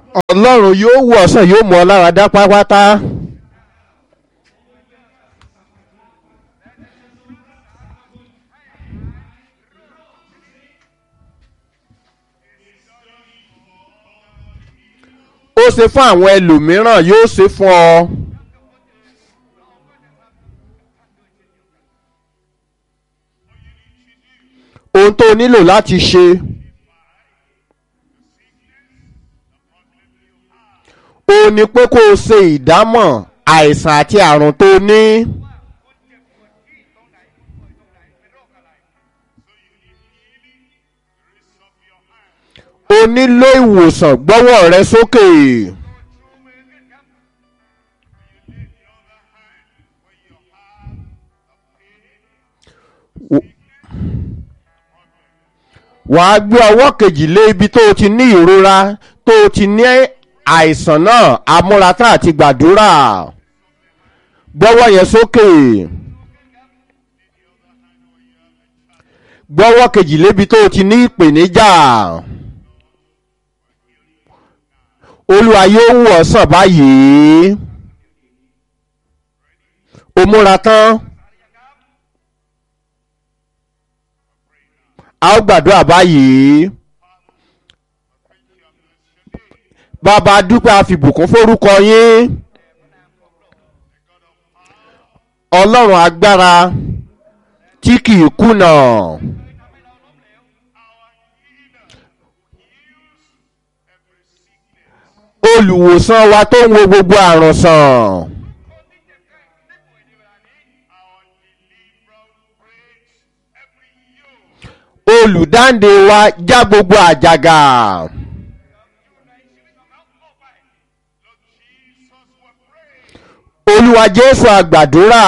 ọlọ́run yóò wò ọ̀sán yóò mú ọ lára dá pátápátá. ó ṣe fún àwọn ẹlòmíràn yóò ṣe fún ọ. ohun tó o nílò láti ṣe. ó ní pé kó o ṣe ìdámọ̀ àìsàn àti àrùn tó o ní. o nílò ìwòsàn gbọ́wọ́ rẹ sókè. wàá gbé ọwọ́ kejì lé ibi tó o ti ní ìrora tó o ti ní àìsàn náà amúratá àti gbàdúrà gbọ́wọ́ yẹn sókè gbọ́wọ́ kejì lébi tó o ti ní ìpèníjà olúwa yóò wù ọ́ sàn báyìí o múra tán a ó gbàdúrà báyìí. bàbá dúpẹ́ àfìbùkún forúkọ yín ọlọ́run agbára tí kì í kùnà olùwòsàn wa tó ń wo gbogbo àrùn sàn olùdáǹdè wa já gbogbo àjàgà. olúwa jésù àgbàdúrà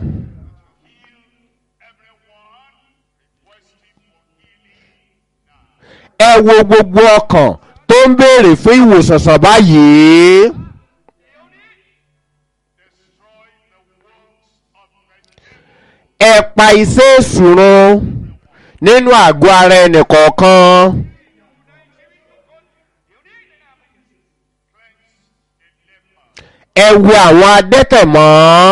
ẹ wo gbogbo ọkàn tó ń béèrè fún ìwòsàn sàn báyìí ẹ pa iṣẹ́ ìṣùrun nínú àgọ́ ara ẹnìkọ̀ọ̀kan. ẹ wo àwọn adẹ́tẹ̀ mọ́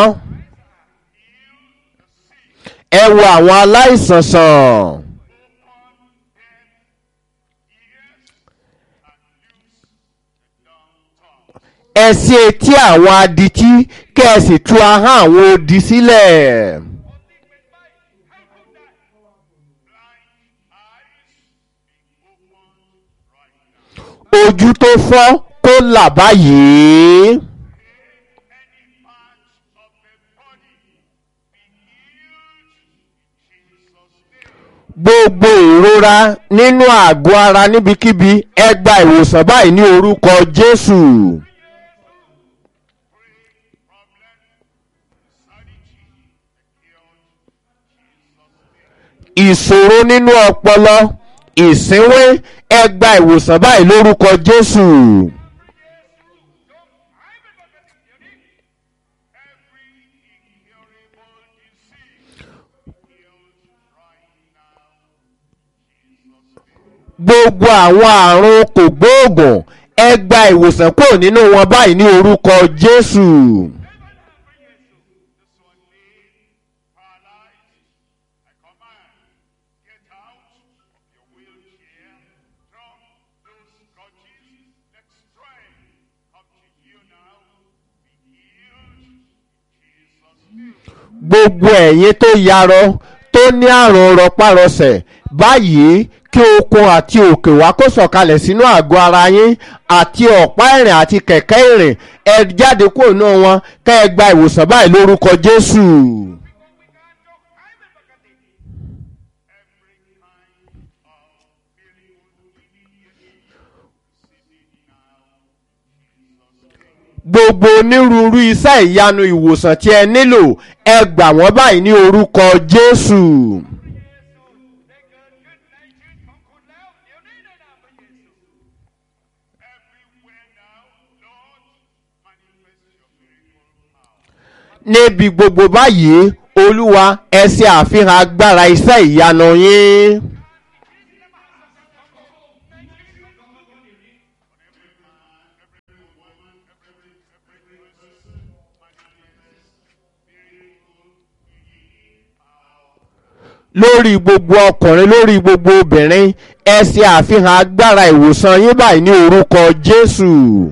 ẹ wo àwọn aláìsàn sàn ẹ sí etí àwọn adití kẹ́ ẹ sì tú ahọ́n àwọn odi sílẹ̀. ojú tó fọ́ kó là báyìí. gbogbo ìrora nínú àgọ́ ara níbikíbi ẹ gba ìwòsàn báyìí ní orúkọ jésù. ìṣòro nínú ọpọlọ ìsínwé ẹ gba ìwòsàn báyìí lórúkọ jésù. gbogbo àwọn àrùn kògbóògùn ẹ gba ìwòsàn kúrò nínú wọn báyìí ní orúkọ jésù. gbogbo ẹ̀yin tó yarọ tó ní àrùn rọpárọsẹ̀ báyìí kí okun àti òkè wá kó sọ̀kalẹ̀ sínú àgọ́ ara yín àti ọ̀pá ìrìn àti kẹ̀kẹ́ ìrìn ẹ jáde kúrò náà wọn kẹ́ ẹ gba ìwòsàn báyìí lórúkọ jésù. gbogbo onírúurú iṣẹ́ ìyanu ìwòsàn tí ẹ nílò ẹ gbà wọ́n báyìí ní orúkọ jésù. níbi gbogbo báyìí olúwa ẹ ṣe àfihàn agbára iṣẹ́ ìyanu yín. lórí gbogbo ọkùnrin lórí gbogbo obìnrin ẹ ṣe àfihàn agbára ìwòsàn yín báyìí ní orúkọ jésù.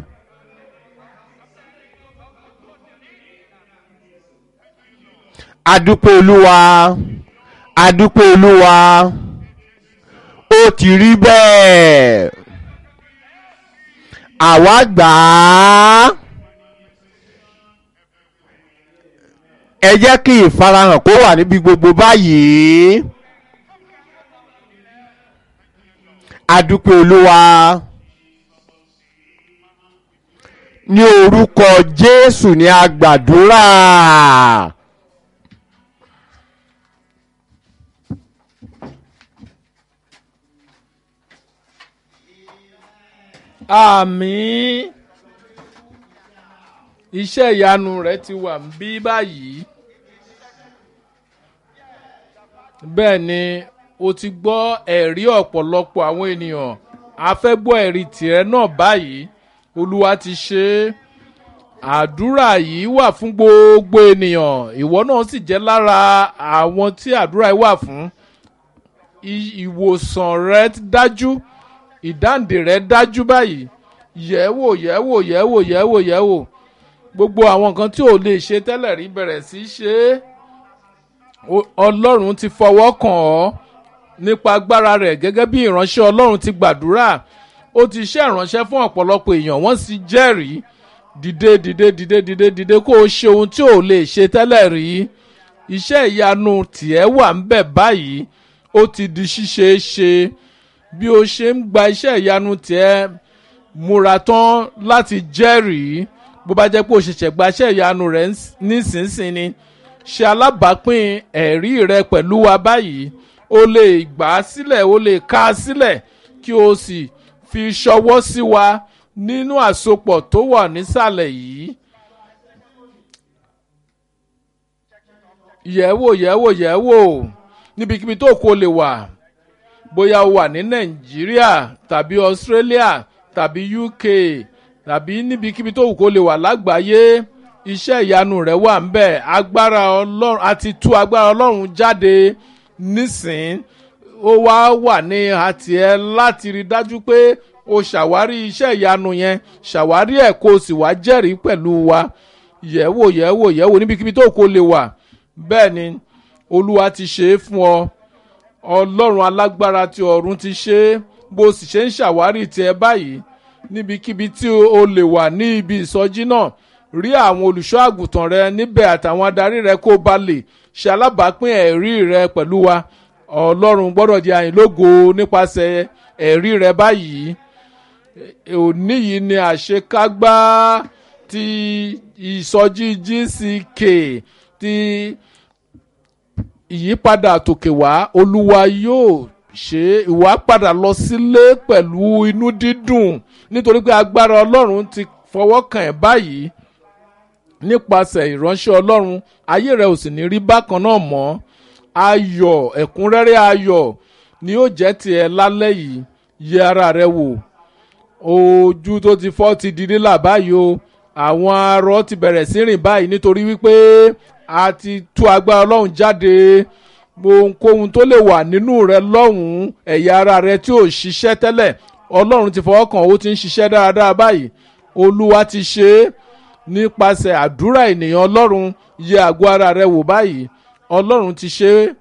adúpẹ́ olúwa adúpẹ́ olúwa ó ti rí bẹ́ẹ̀ àwa gbà á ẹ jẹ́ kí ìfarahàn kó wà níbi gbogbo báyìí adúpẹ́ olúwa ní orúkọ jésù ní a gbàdúrà. àmín iṣẹ́ ìyanu rẹ̀ ti wà ń bí báyìí bẹ́ẹ̀ ni o ti gbọ́ ẹ̀rí ọ̀pọ̀lọpọ̀ àwọn ènìyàn a fẹ́ gbọ́ ẹ̀rí tìrẹ náà báyìí olúwa ti ṣe é àdúrà yìí wà fún gbogbo ènìyàn ìwọ náà sì jẹ́ lára àwọn tí àdúrà yìí wà fún ìwòsàn rẹ dájú ìdáǹdè rẹ dájú báyìí yẹ̀wò yẹ̀wò yẹ̀wò yẹ̀wò yẹ̀wò gbogbo àwọn nǹkan tí ò lè ṣe tẹ́lẹ̀ rí bẹ̀rẹ̀ sí í ṣe é ọlọ́run ti fọwọ́ kàn ọ́ nípa agbára rẹ̀ gẹ́gẹ́ bí ìránṣẹ́ ọlọ́run ti gbàdúrà ó ti ṣe ìránṣẹ́ fún ọ̀pọ̀lọpọ̀ èèyàn wọ́n sì jẹ́rìí dìde dìde dìde dìde dìde kó o ṣe ohun tí ò lè ṣe tẹ́lẹ̀ rí iṣẹ́ ìyanu tiẹ̀ wà ń bẹ̀ báyìí ó ti di ṣíṣe é ṣe bí o ṣe ń gba iṣẹ́ ìyanu tiẹ̀ múra tán láti jẹ́rìí bó bá jẹ́ pé o ṣẹ̀ṣẹ̀ gba iṣẹ́ ìyanu rẹ̀ nísinsìnyí ṣe alábàápín ẹ̀rí rẹ pẹ̀lú wa báyìí o lè gbà á sílẹ̀ o lè ká a sílẹ̀ kí o sì fi ṣọwọ́ sí wa nínú àsopọ̀ tó wà nísàlẹ̀ yìí. yẹ̀wò yẹ̀wò yẹ̀wò níbikíbi tó kó lè wà bóyá o wà ní nàìjíríà tàbí australia tàbí uk tàbí níbikíbi tó kó lè wà lágbàáyé iṣẹ́ ìyanu rẹ̀ wà ń bẹ̀ agbára ọlọ́run àti tú agbára ọlọ́run jáde nísìn ó wá wà ní àtìẹ́ láti rí dájú pé o ṣàwárí iṣẹ́ ìyanu yẹn ṣàwárí ẹ̀ kó o sì wá jẹ́rìí pẹ̀lú wa yẹ̀wò yẹ̀wò yẹ̀wò níbikíbi tó kó lè wà bẹ́ẹ̀ ni olúwa ti ṣe é fún ọ ọlọ́run alágbára ti ọ̀run ti ṣe é bó sì ṣe ń ṣàwárí tiẹ̀ báyìí níbikíbi tí o lè wà ní ibi ìsọjí náà rí àwọn olùṣọ́ àgùntàn rẹ níbẹ̀ àtàwọn adarí rẹ kó ba lè ṣe alábàápín ẹ̀rí rẹ pẹ̀lú wa ọlọ́run gbọ́dọ̀ di àyìnlógo nípasẹ̀ ẹ̀rí rẹ báyìí òní yìí ni àṣekágbá ti ìsọjí gck ti ìyípadà tòkè wá olúwa yóò ṣe ìwà padà lọ sílé pẹ̀lú inú dídùn nítorí pé agbára ọlọ́run ti fọwọ́ kàn ẹ́ báyìí nípasẹ̀ ìránṣẹ́ ọlọ́run ayé rẹ ò sì ní rí bákan náà mọ́ ayọ̀ ẹ̀kúnrẹ́rẹ́ ayọ̀ ni yóò jẹ́ tiẹ̀ lálẹ́ yìí yẹ ara rẹ wò ojú tó ti fọ́ ti di nílà báyìí o àwọn arọ ti bẹ̀rẹ̀ sí rìn báyìí nítorí wípé a ti tú agbára ọlọ́run jáde ohunkóhun tó lè wà nínú rẹ lọ́hùn-ún ẹ̀yà ara rẹ tí ò ṣiṣẹ́ tẹ́lẹ̀ ọlọ́run ti fọwọ́ kàn ó ti ń ṣiṣẹ́ dáadáa báyìí olúwa ti ṣe é nípasẹ̀ àdúrà ènìyàn ọlọ́run yẹ àgọ́ ara rẹ wò báyìí ọlọ́run ti ṣe é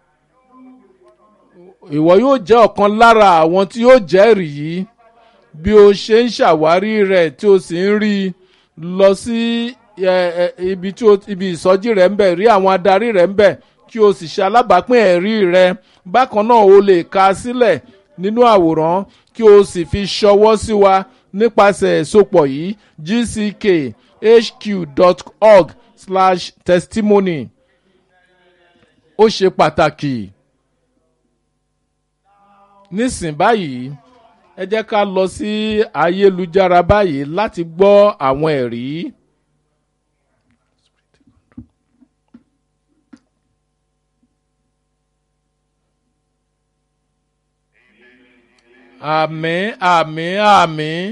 ìwọ yóò jẹ́ ọ̀kan lára àwọn tí yóò jẹ́rìí bí o ṣe ń ṣàwárí rẹ̀ tí o sì ń rí i lọ sí ibi tí ibi ìsọjí rẹ̀ ń bẹ̀ rí àwọn adarí rẹ̀ ń bẹ̀ kí o sì ṣe alábàápín ẹ̀rí rẹ̀ bákan náà o lè ka sílẹ̀ nínú àwòrán kí o sì fi ṣọwọ́ sí wa nípasẹ̀ ìsopọ̀ yìí gckhq.org slash testimony ó ṣe pàtàkì nísìn báyìí ẹ jẹ́ ká lọ sí ayélujára báyìí láti gbọ́ àwọn ẹ̀rí. àmín àmín àmín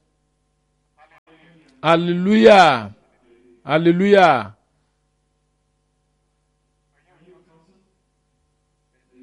hallelujah hallelujah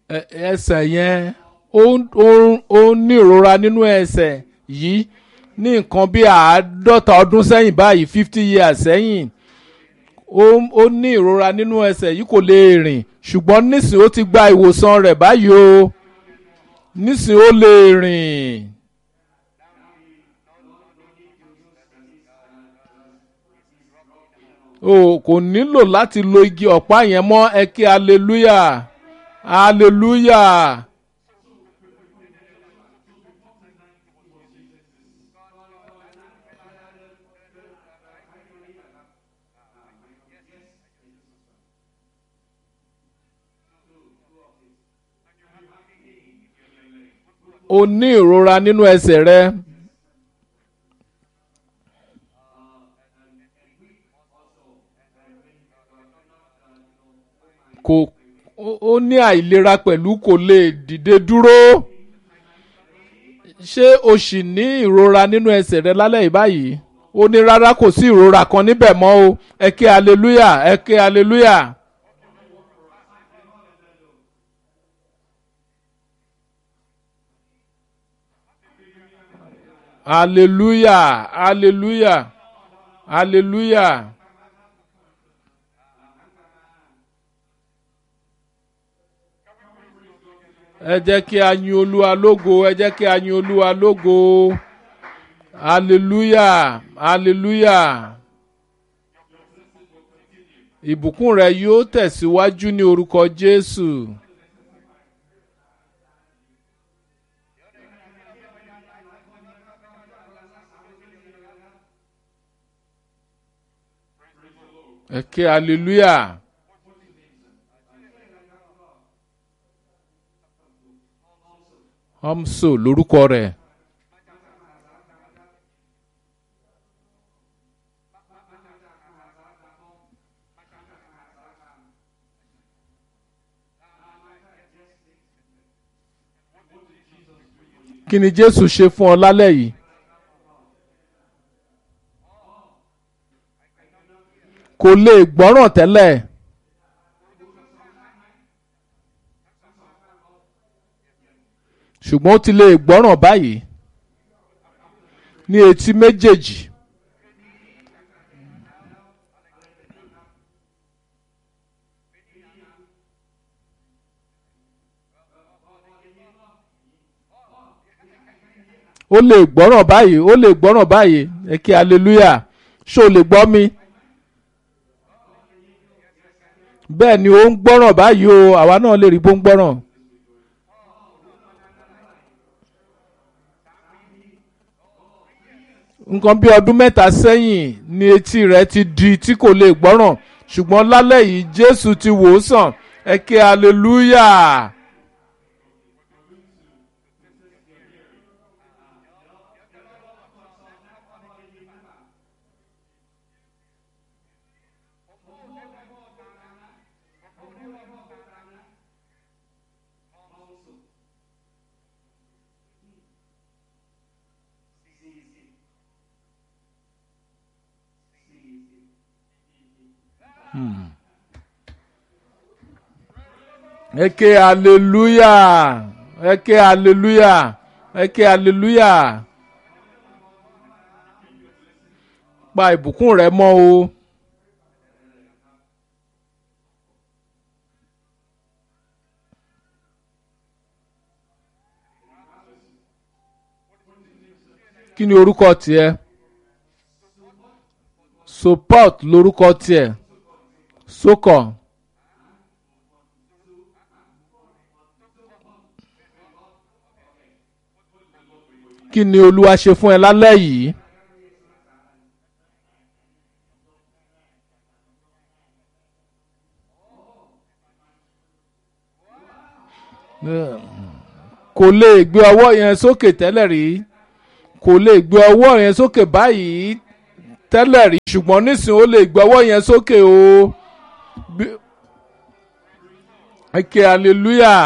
ẹ- ẹsẹ̀ yẹn ó ń- ó ń- ó ń ní ìrora nínú ẹsẹ̀ yìí ní nǹkan bí àádọ́ta ọdún sẹ́yìn báyìí fifty years sẹ́yìn ó ó ní ìrora nínú ẹsẹ̀ yìí kò lè rìn ṣùgbọ́n nísìnyí ó ti gba ìwòsàn rẹ̀ báyìí o nísìnyí ó lè rìn. o kò nílò láti lo igi ọ̀pá yẹn mọ́ ẹ kí hallelujah hallelujah. o ní ìrora nínú ẹsẹ̀ rẹ. kò ó- ó ní àìlera pẹ̀lú kò lè dìde dúró. ṣé o sì ní ìrora nínú ẹsẹ̀ rẹ lálẹ́ yìí báyìí? ó ní rárá kò sí ìrora kan níbẹ̀ mọ́ o ẹ ké hallelujah ẹ ké hallelujah. hallelujah hallelujah hallelujah. ẹ jẹ́ kí a yin olúwa lógo ẹ jẹ́ kí a yin olúwa lógo hallelujah hallelujah ìbùkún rẹ yóò tẹ̀síwájú ní orúkọ jésù. ẹ ké hallelujah. Hamso lórúkọ rẹ̀. kí ni Jésù ṣe fún ọ lálẹ́ yìí? kò lè gbọ́ràn tẹ́lẹ̀. ṣùgbọ́n ó ti lè gbọ́ràn báyìí ní etí méjèèjì. ó lè gbọ́ràn báyìí ó lè gbọ́ràn báyìí ẹ kí hallelujah ṣó o lè gbọ́ mi. bẹ́ẹ̀ ni ó ń gbọ́ràn báyìí o àwa náà lè rí bó ń gbọ́ràn. nǹkan bí ọdún mẹ́ta sẹ́yìn ni etí rẹ̀ ti di tí kò lè gbọ́ràn ṣùgbọ́n lálẹ́ yìí Jésù ti wò ó sàn ẹ ké hallelujah. ẹ ké hallelujah ẹ ké hallelujah ẹ ké hallelujah pa ìbùkún rẹ mọ́ o. kí ni orúkọ tiẹ̀ support lórúkọ tiẹ̀ sókàn. kí ni olúwa ṣe fún ẹ lálẹ́ yìí. kò lè gbé ọwọ́ yẹn sókè tẹ́lẹ̀ rí kò lè gbé ọwọ́ yẹn sókè báyìí tẹ́lẹ̀ rí ṣùgbọ́n nísìnyí ó lè gbé ọwọ́ yẹn sókè o. eke hallelujah.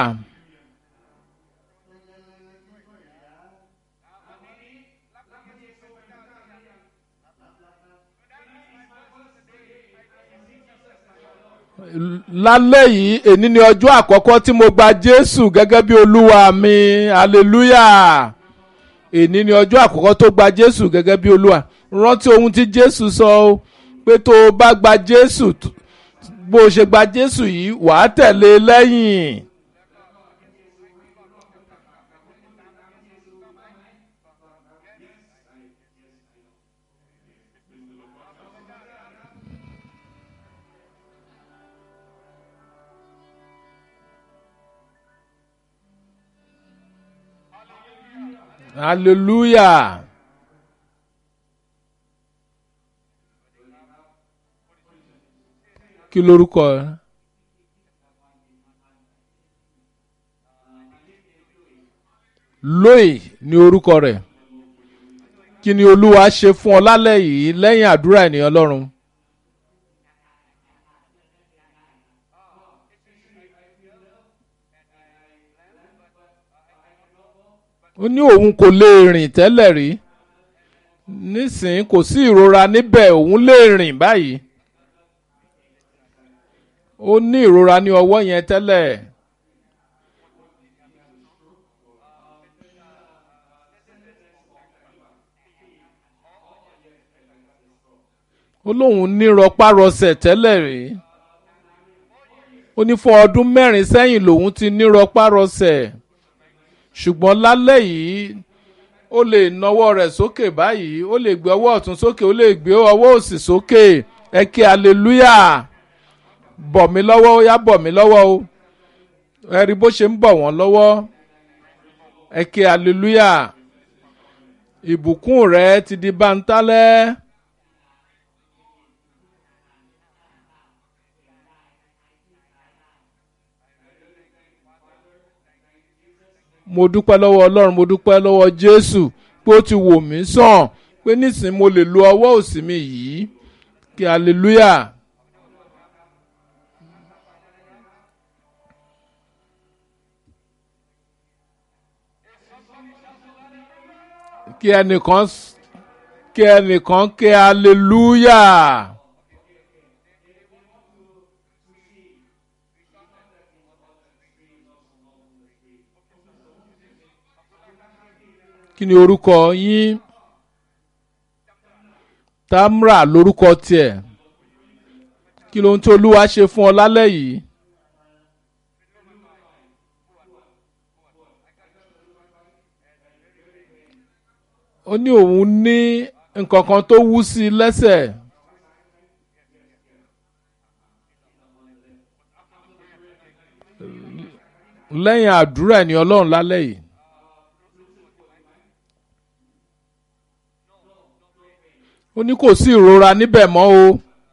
lálẹ́ yìí èní ni ọjọ́ àkọ́kọ́ tí mo gba jésù gẹ́gẹ́ bí olúwa mi hallelujah èní ni ọjọ́ àkọ́kọ́ tó gba jésù gẹ́gẹ́ bí olúwa rántí ohun tí jésù sọ o pé tó o bá gba jésù t- bó o ṣe gba jésù yìí wàá tẹ̀lé e lẹ́yìn. hallelujah. kí lorúkọ ẹ. lóì ní orúkọ rẹ̀ kí ni olúwa ṣe fún ọ lálẹ́ yìí lẹ́yìn àdúrà ènìyàn ọlọ́run. ó ní òun kò lè rìn tẹ́lẹ̀ rí nísìnyí kò sí ìrora níbẹ̀ òun lè rìn báyìí ó ní ìrora ní ọwọ́ yẹn tẹ́lẹ̀. ó lóun ní rọpárọsẹ̀ tẹ́lẹ̀ rí ó ní fún ọdún mẹ́rin sẹ́yìn lòun ti ní rọpárọsẹ̀ ṣùgbọ́n lálẹ́ yìí ó lè nawọ́ rẹ̀ sókè báyìí ó lè gbé ọwọ́ ọ̀tún sókè ó lè gbé ọwọ́ òsì sókè ẹ kí hallelujah bọ̀ mí lọ́wọ́ ó yá bọ̀ mí lọ́wọ́ o ẹ rí bó ṣe ń bọ̀ wọ́n lọ́wọ́ ẹ kí hallelujah ìbùkún rẹ ti di bántálẹ́. mo dúpẹ́ lọ́wọ́ ọlọ́run mo dúpẹ́ lọ́wọ́ jésù pé ó ti wò mí sàn pé nísìnyí mo lè lo ọwọ́ òsì mi yìí kí hallelujah. kí ẹnìkan s- kí ẹnìkan kí hallelujah. kí ni orúkọ yín tamra lórúkọ tiẹ̀ kí lóhun tí olúwa ṣe fún ọ lálẹ́ yìí. ó ní òun ní nǹkan kan tó wú sí i lẹ́sẹ̀. lẹ́yìn àdúrà ẹni ọlọ́run lálẹ́ yìí. ó ní kò sí ìrora níbẹ̀ mọ́ o.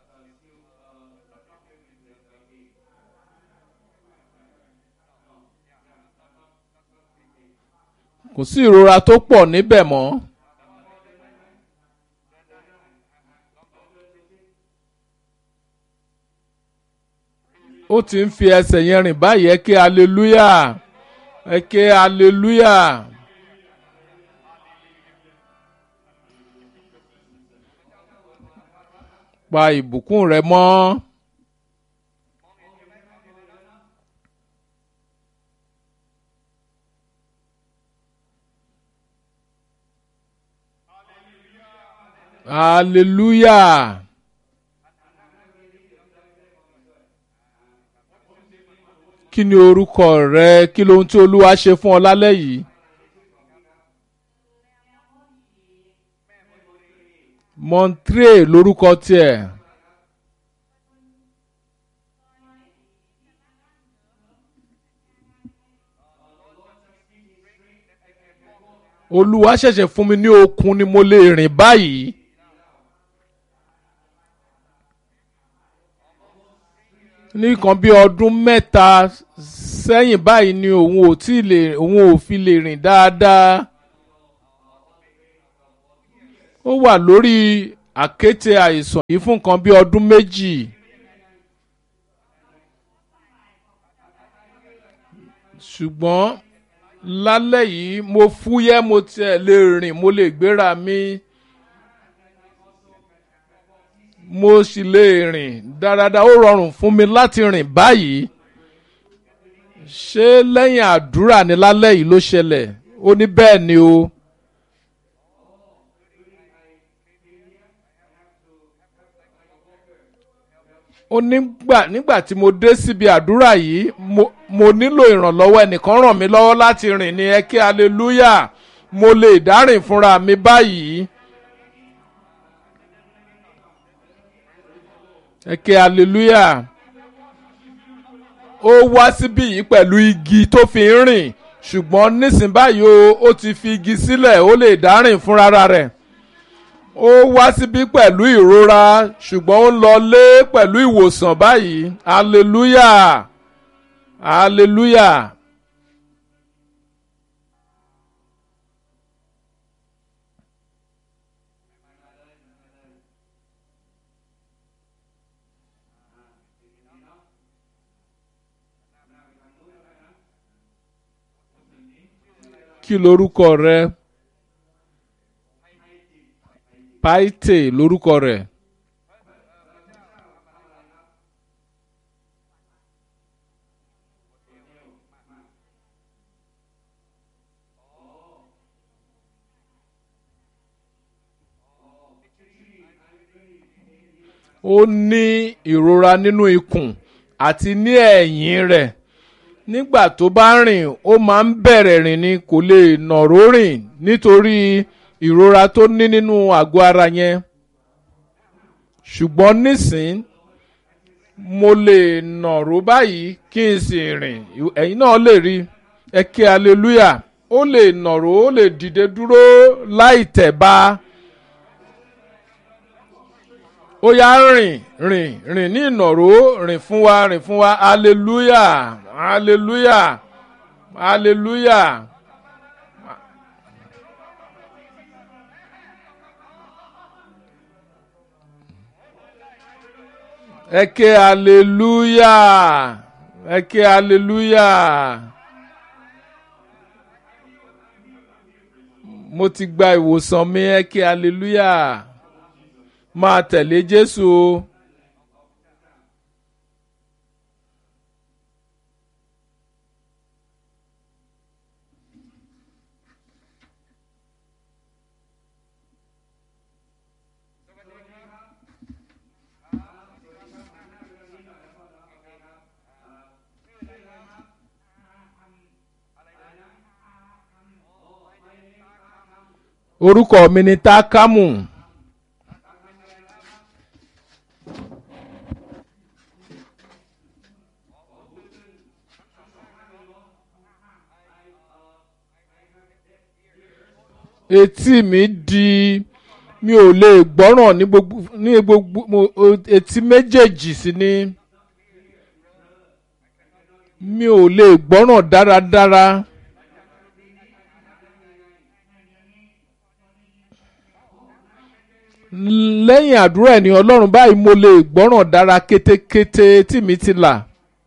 kò sí ìrora tó pọ̀ níbẹ̀ mọ́. ó ti ń fi ẹsẹ̀ yẹn rìn báyìí ẹ ké hallelujah ẹ ké hallelujah. pa ìbùkún rẹ mọ́. hallelujah. kí ni orúkọ rẹ kí lohun tí olúwa ṣe fún ọ lálẹ́ yìí. montre lorúkọ tiẹ̀. olúwa ṣẹ̀ṣẹ̀ fún mi ní okun ni mo lè rìn báyìí. ní nǹkan bí ọdún mẹ́ta sẹ́yìn báyìí ni òun ò tí lè òun ò fi lè rìn dáadáa. ó wà lórí àkéte àìsàn yìí fún nǹkan bí ọdún méjì. ṣùgbọ́n lálẹ́ yìí mo fúyẹ́ mo tiẹ̀ lè rìn mo lè gbéra mi. mo sì lè rìn dáradára ó rọrùn fún mi láti rìn báyìí ṣé lẹ́yìn àdúrà ní lálẹ́ yìí ló ṣẹlẹ̀ ó ní bẹ́ẹ̀ ni o. ó nígbà nígbà tí mo dé síbi àdúrà yìí mo, mo nílò ìrànlọ́wọ́ ẹnìkan ràn mí lọ́wọ́ láti rìn ní ẹ kí hallelujah mo lè dárìn fúnra mi báyìí. ẹ kí hallelujah ó wá síbí yìí pẹ̀lú igi tó fi ń rìn ṣùgbọ́n nísìnyí báyìí o ó ti fi igi sílẹ̀ ó lè dárìn fúnra rẹ̀ ó wá síbí pẹ̀lú ìrora ṣùgbọ́n ó ń lọ lé pẹ̀lú ìwòsàn báyìí hallelujah hallelujah. kí lorúkọ rẹ paite lorúkọ rẹ. ó ní ìrora nínú ikùn àti ní ẹ̀yìn rẹ̀ nígbà tó bá rìn ó máa ń bẹ̀rẹ̀ rìn ni kò lè nàró rìn nítorí ìrora tó ní nínú àgọ́ ara yẹn ṣùgbọ́n nísìn mo lè nàró báyìí kí n sì rìn ẹ̀yin náà lè rí ẹ kí hallelujah ó lè nàró ó lè dìde dúró láì tẹ̀ bá ó yá rìn rìn rìn ní ìnàró rìn fún wa rìn fún wa hallelujah hallelujah hallelujah. ẹ ké hallelujah ẹ ké hallelujah. mo ti gba ìwòsàn mi ẹ ké hallelujah máa tẹ̀lé Jésù o. orúkọ mi ni Tákámù. etí mi di mi ò lè gbọ́ràn ní gbogbo ní gbogbo etí méjèèjì sí ni mi ò lè gbọ́ràn dáradára. lẹ́yìn àdúrà ẹni ọlọ́run báyìí mo lè gbọ́ràn dára kétékété tí mi ti là.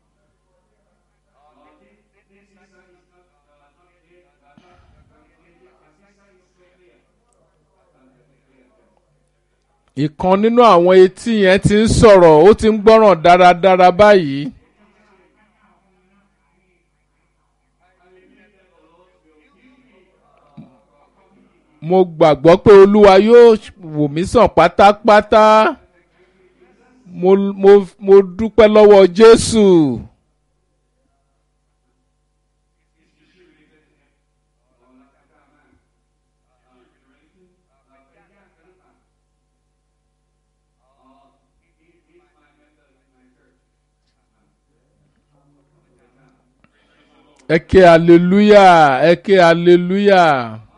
ìkan nínú àwọn etí yẹn ti ń sọ̀rọ̀ ó ti ń gbọ́ràn dáradára báyìí. mo gbàgbọ́ pé olúwa yóò wò mí sàn pátápátá mo mo mo dúpẹ́ lọ́wọ́ jésù. ẹ ké hallelujah ẹ ké hallelujah.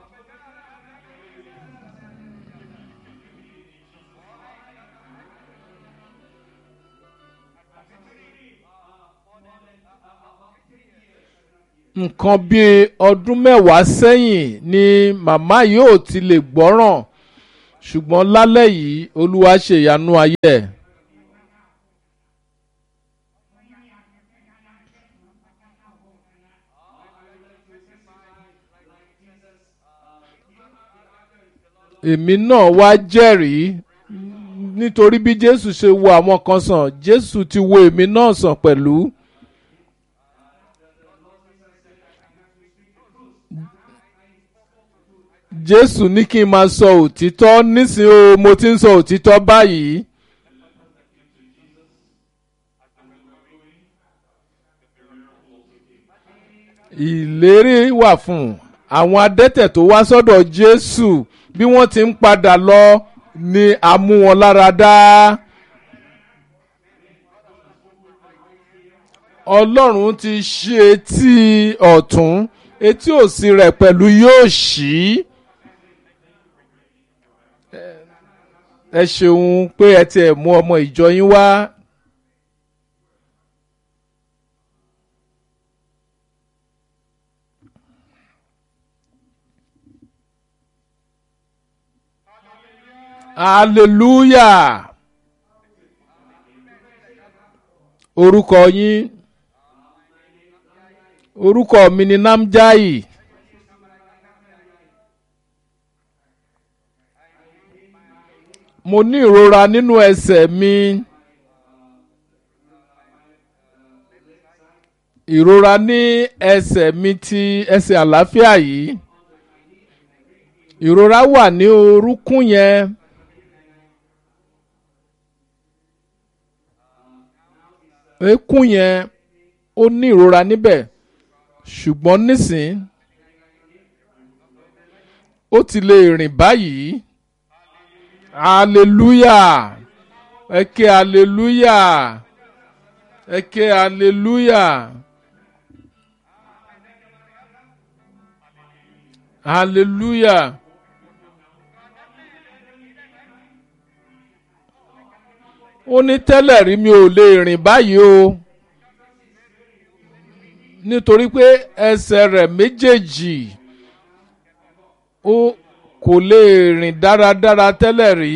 nǹkan bíi ọdún mẹ́wàá sẹ́yìn ni màmá yóò ti lè gbọ́ràn ṣùgbọ́n lálẹ́ yìí olúwa ṣe ìyanu ayé ẹ̀. èmi náà wá jẹ́rìí nítorí bí jésù ṣe wo àwọn kan sàn jésù ti wo èmi náà sàn pẹ̀lú. jésù ní kí n máa sọ òtítọ́ nísìnyí o mo ti ń sọ òtítọ́ báyìí. ìlérí wà fún àwọn adẹ́tẹ̀ tó wá sọ́dọ̀ jésù bí wọ́n ti ń padà lọ ni a mú wọn lára dá. ọlọ́run ti ṣí etí ọ̀tún etí òsì rẹ̀ pẹ̀lú yóò ṣí. ẹ ṣeun pé ẹ tiẹ̀ mú ọmọ ìjọ yín wá. hallelujah orúkọ yín orúkọ mi ni namjai mo ní ìrora nínú ẹsẹ̀ mi ìrora ní ẹsẹ̀ mi ti ẹsẹ̀ àlàáfíà yìí ìrora wà ní orúnkún yẹn. eékún yẹn ó ní ìrora níbẹ̀ ṣùgbọ́n nísìn ó ti lè rìn báyìí hallelujah ẹ ké hallelujah ẹ ké hallelujah hallelujah. ó ní tẹ́lẹ̀ rí mi ò lè rìn báyìí o nítorí pé ẹsẹ̀ rẹ̀ méjèèjì ó kò lè rìn dáradára tẹ́lẹ̀ rí.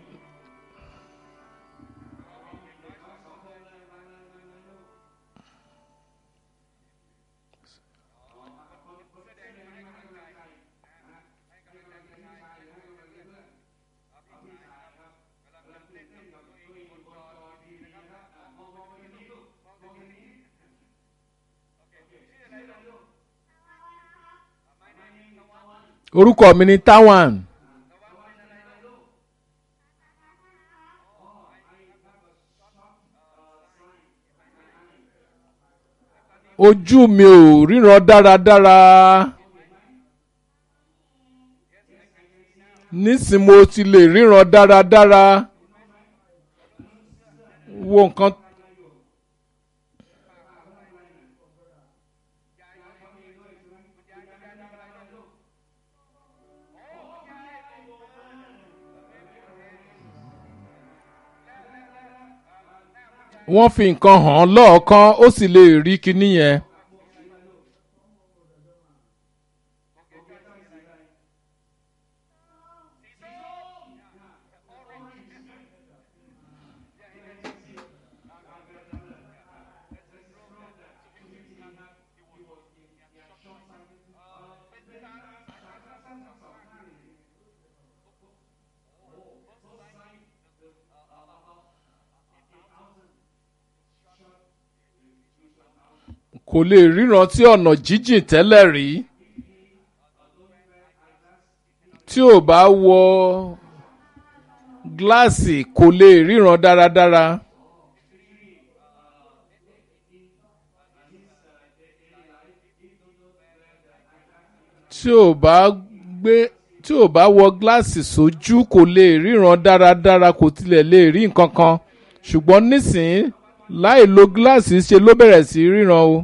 orúkọ mi ni tawan ojú mi ò ríran dáradára nísìn mo ti lè ríran dáradára wo nǹkan. wọ́n fi nǹkan hàn án lọ́ọ̀kan ó sì lè rí kinní yẹn. kò lè ríran sí ọ̀nà jíjìn tẹ́lẹ̀ rí tí ò bá wọ gíláàsì kò lè ríran dáradára. tí ò bá gbé tí ò bá wọ gíláàsì sójú kò lè ríran dáradára kò tilẹ̀ lè rí nǹkan kan ṣùgbọ́n nísìnyí láì lo gíláàsì ṣe ló bẹ̀rẹ̀ sí ríran o.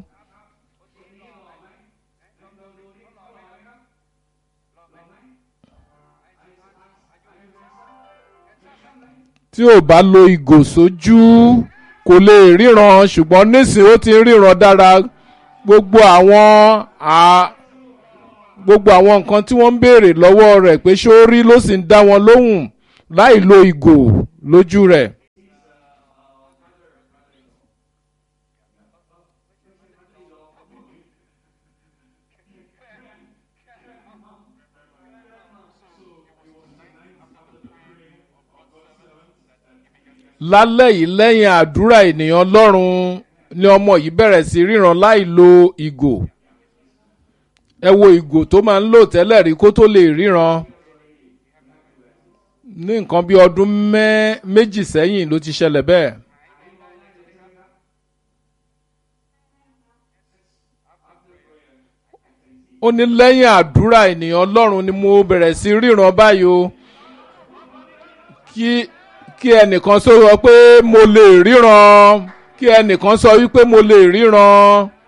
tí ò bá lo ìgò sójú kò lè ríran ṣùgbọ́n nísìnyí ó ti ń ríran dára gbogbo àwọn gbogbo àwọn nǹkan tí wọ́n ń béèrè lọ́wọ́ rẹ̀ pé ṣó rí ló sì ń dá wọn lóhùn láì lo ìgò lójú rẹ̀. lálẹ́ yìí lẹ́yìn àdúrà ènìyàn ọlọ́run ni ọmọ yìí bẹ̀rẹ̀ sí ríran láì lo ìgò ẹ wo ìgò tó máa ń lò tẹ́lẹ̀ rí kó tó lè ríran ní nǹkan bí ọdún méjì sẹ́yìn ló ti ṣẹlẹ̀ bẹ́ẹ̀. ó ní lẹ́yìn àdúrà ènìyàn ọlọ́run ni mo bẹ̀rẹ̀ sí ríran báyìí o kí kí ẹnìkan sọ wọ pé mo lè ríran kí ẹnìkan sọ wípé mo lè ríran.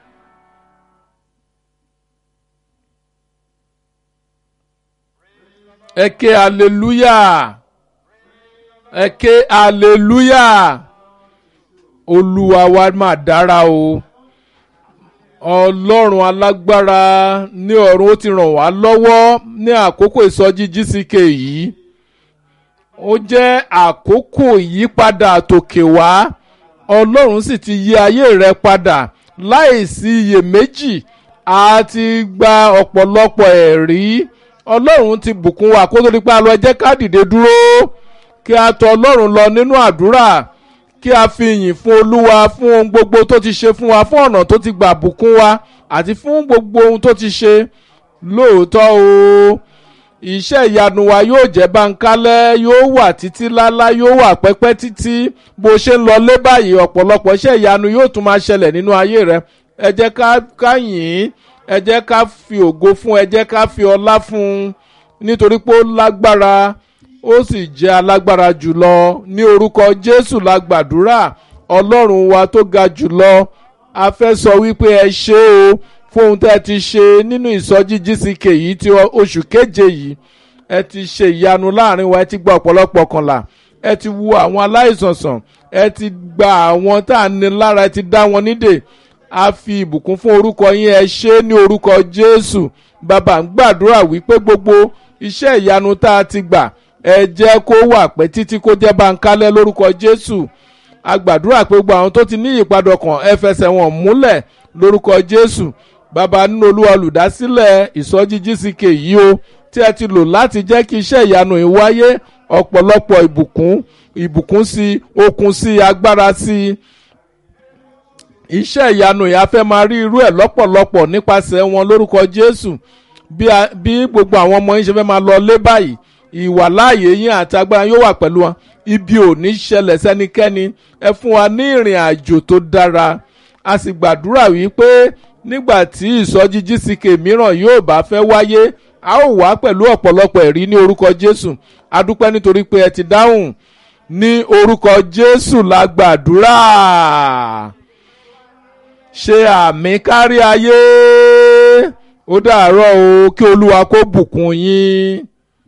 ẹ ké hallelujah ẹ ké hallelujah olúwa wa máa dára o ọlọ́run alágbára ní ọ̀run ó ti ràn wá lọ́wọ́ ní àkókò ìsọjí gck yìí ó jẹ́ àkókò ìyípadà tòkè wá ọlọ́run sì ti yí ayé rẹ padà láìsí iyèméjì a ti gba ọ̀pọ̀lọpọ̀ ẹ̀rí ọlọ́run ti bùkún wa kó tó di pé a lọ ẹ jẹ́ ká dìde dúró kí a tọ̀ ọlọ́run lọ nínú àdúrà kí a fi yìn fún olúwa fún ohun gbogbo tó ti ṣe fún wa fún ọ̀nà tó ti gbà bùkún wa àti fún gbogbo ohun tó ti ṣe lóòótọ́ o iṣẹ́ ìyanu wa yóò jẹ́ báńkálẹ́ yóò wà títí lálá yóò wà pẹ́pẹ́ títí bó ṣe ń lọ lé báyìí ọ̀pọ̀lọpọ̀ iṣẹ́ ìyanu yóò tún máa ṣẹlẹ̀ nínú ayé rẹ ẹ jẹ́ ká yìn ín ẹ jẹ́ ká fi ògo fún ẹ jẹ́ ká fi ọlá fún un nítorí pé ó lágbára ó sì jẹ́ alágbára jùlọ ní orúkọ jésù la gbàdúrà ọlọ́run wa tó ga jùlọ a fẹ́ sọ wípé ẹ ṣé o fún ohun tẹ́ ẹ ti ṣe nínú ìsọjí gck yìí ti oṣù keje yìí ẹ ti ṣe ìyanu láàrin wa ẹ ti gba ọ̀pọ̀lọpọ̀ kànlá ẹ ti wo àwọn aláìsàn sàn ẹ ti gba àwọn tá à ń ní lára ẹ ti dá wọn nídè a fi ìbùkún fún orúkọ yín ẹ ṣe ní orúkọ jésù bàbá ń gbàdúrà wípé gbogbo iṣẹ́ ìyanu tá a ti gbà ẹ jẹ́ kó wà pẹ́ títí kó jẹ́ báńkálẹ́ lórúkọ jésù a gbàdúrà pé gbogbo àwọn tó ti ní ìyípadà ọkàn ẹ fẹsẹ̀ wọn múlẹ̀ lórúkọ jésù bàbá nínú olúwa olùdásílẹ̀ ìsọjí gck yìí o tí ẹ ti lò láti jẹ́ kí iṣẹ́ ìyanu yìí wáyé ọ̀pọ̀lọpọ̀ ìbùkún ìbùkún sí okun sí agbára sí iṣẹ́ ìyanu yìí a fẹ́ máa rí irú ẹ̀ lọ́pọ̀lọpọ̀ nípasẹ̀ wọn lórúkọ jésù bí gbogbo àwọn ọmọ yín ṣe fẹ́ máa lọ lé báyìí ìwàláàyè yín àti agbára yóò wà pẹ̀lú wọn ibi ò ní ṣẹlẹ̀ sẹ́nikẹ́ni ẹ fún wa ní ìrìn àjò tó dára a sì gbàdúrà wípé nígbà tí ìsọjí gck mìíràn yóò bá fẹ́ wáyé a ó wá pẹ̀lú ọ̀pọ̀lọpọ̀ ẹ̀rí ní orúkọ jésù adúpẹ́ nítorí pé ẹ ti dáhùn ní orúkọ jésù la gbàdúrà ṣe àmì kárí ayé ó dàárọ̀ o kí olúwa kó bùkún yín.